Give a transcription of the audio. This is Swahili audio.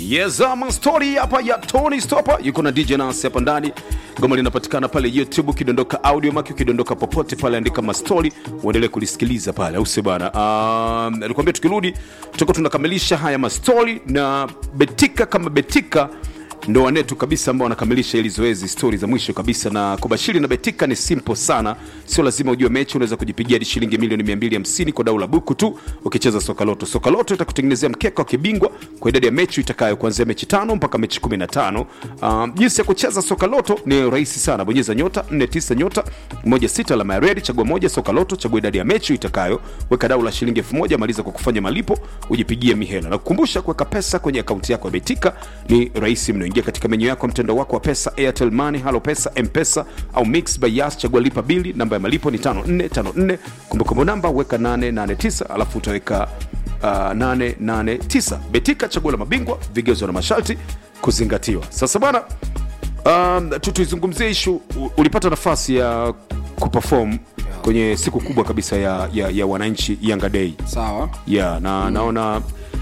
Yes, ama story hapa ya Tony Stopper yuko na DJ Nas hapa ndani. Goma linapatikana pale YouTube, ukidondoka audio maki, ukidondoka popote pale, andika mastori uendelee kulisikiliza pale, au sio bana? Um, alikwambia tukirudi tutakuwa tunakamilisha haya mastori na Betika kama Betika ndo wanetu kabisa ambao wanakamilisha hili zoezi stori za mwisho kabisa na kubashiri na betika ni simple sana sio lazima ujue mechi unaweza kujipigia hadi shilingi milioni 250 kwa dau la buku tu ukicheza soka loto soka loto itakutengenezea mkeka wa kibingwa kwa idadi ya mechi itakayo kuanzia mechi tano mpaka mechi 15 um, jinsi ya kucheza soka loto ni rahisi sana bonyeza nyota 49 nyota 16 alama ya redi chagua moja soka loto chagua idadi ya mechi itakayo weka dau la shilingi 1000 maliza kwa kufanya malipo ujipigie mihela na kukumbusha kuweka pesa kwenye akaunti yako ya betika ni rahisi mno ingia katika menyu yako mtendo wako wa pesa airtel money halo pesa mpesa au mix by yas chagua lipa bili namba ya malipo ni 5454 kumbukumbu namba weka 889 alafu utaweka uh, 889 betika chaguo la mabingwa vigezo na masharti kuzingatiwa sasa bwana um, tu- tuizungumzie ishu u- ulipata nafasi ya kuperform kwenye siku kubwa kabisa ya, ya, ya wananchi yanga day sawa yeah, na naona